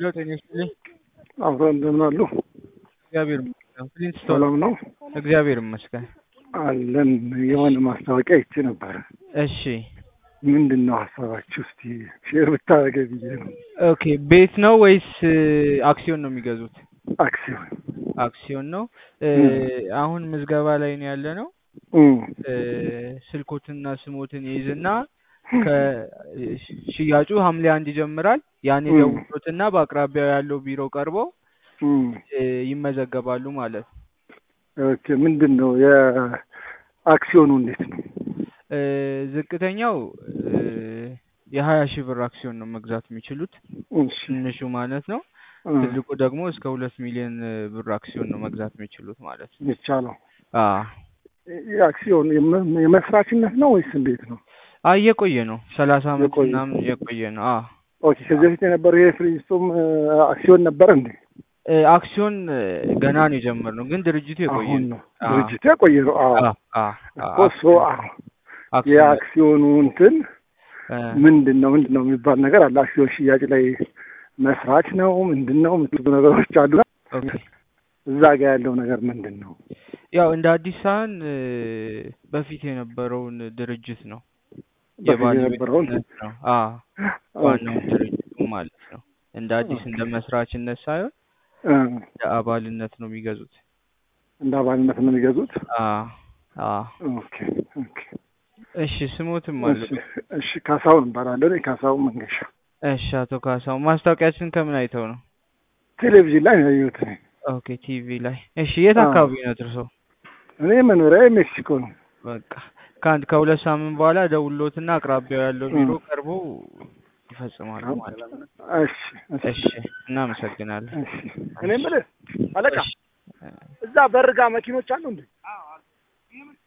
ሄሎ ጤና ይስጥልኝ። አብሮ እንደምን አሉ? እግዚአብሔር ይመስገን። ፕሪንስ ሰላም ነው እግዚአብሔር ይመስገን። አለን። የሆነ ማስታወቂያ ይቺ ነበረ። እሺ ምንድን ነው ሀሳባችሁ? እስቲ ሼር ብታደርገ ብዬ ነው። ኦኬ ቤት ነው ወይስ አክሲዮን ነው የሚገዙት? አክሲዮን አክሲዮን ነው። አሁን ምዝገባ ላይ ነው ያለ ነው። እም፣ ስልኮትና ስሞትን ይይዝና ከሽያጩ ሐምሌ አንድ ይጀምራል። ያኔ እም። ደውሎትና በአቅራቢያው ያለው ቢሮ ቀርበው እም። ይመዘገባሉ ማለት ነው። ኦኬ ምንድን ነው የአክሲዮኑ እንዴት ነው? እ፣ ዝቅተኛው የሀያ ሺህ ብር አክሲዮን ነው መግዛት የሚችሉት እሺ ትንሹ ማለት ነው። እ፣ ትልቁ ደግሞ እስከ ሁለት ሚሊዮን ብር አክሲዮን ነው መግዛት የሚችሉት ማለት ነው። የሚቻለው አ የአክሲዮን የመ- የመስራችነት ነው ወይስ እንዴት ነው? አ እየቆየ ነው ሰላሳ አመት የቆየ። ምናምን የቆየ ነው። አ ኦኬ ከዚህ በፊት የነበረው ይሄ ፍሪስቶም አክሲዮን ነበረ እንዴ? እ፣ አክሲዮን እ፣ ገና ነው የጀመርነው ግን ድርጅቱ የቆየ አሁን ነው። ነው አ ድርጅቱ የቆየ ነው። አዎ አ አ አ እኮ እሱ አዎ አክሲዮን የአክሲዮኑ እንትን እ፣ ምንድን ነው ምንድን ነው የሚባል ነገር አለ። አክሲዮን ሽያጭ ላይ መስራች ነው ምንድን ነው የምትሉ ነገሮች አሉ። ኦኬ እዛ ጋ ያለው ነገር ምንድን ነው? ያው እንደ አዲስ ሳህን እ፣ በፊት የነበረውን ድርጅት ነው በፊት የነበረውን የባለቤትነት ነው። አ ዋናውን ድርጅቱ ማለት ነው። እንደ አዲስ እንደ መስራችነት ሳይሆን እ፣ እንደ አባልነት ነው የሚገዙት። እንደ አባልነት ነው የሚገዙት። አ አ ኦኬ ኦኬ። እሺ ስሞትም አለ። እሺ እሺ። ካሳሁን እባላለሁ እኔ ካሳሁን መንገሻ። እሺ አቶ ካሳው ማስታወቂያችን ከምን አይተው ነው? ቴሌቪዥን ላይ ነው ያየሁት እኔ። ኦኬ ቲቪ ላይ። እሺ የት አዎ። አካባቢ ነው እርሶ? እኔ መኖሪያ ሜክሲኮ ነው። በቃ ከአንድ ከሁለት ሳምንት በኋላ ደውሎትና አቅራቢያው ያለው ቢሮ እ። ቀርቦ ይፈጽማሉ ማለት ነው። እሺ እሺ እናመሰግናለን። እሺ። እኔ የምልህ አለቃ እሺ። እዛ በርጋ መኪኖች አሉ እንዴ?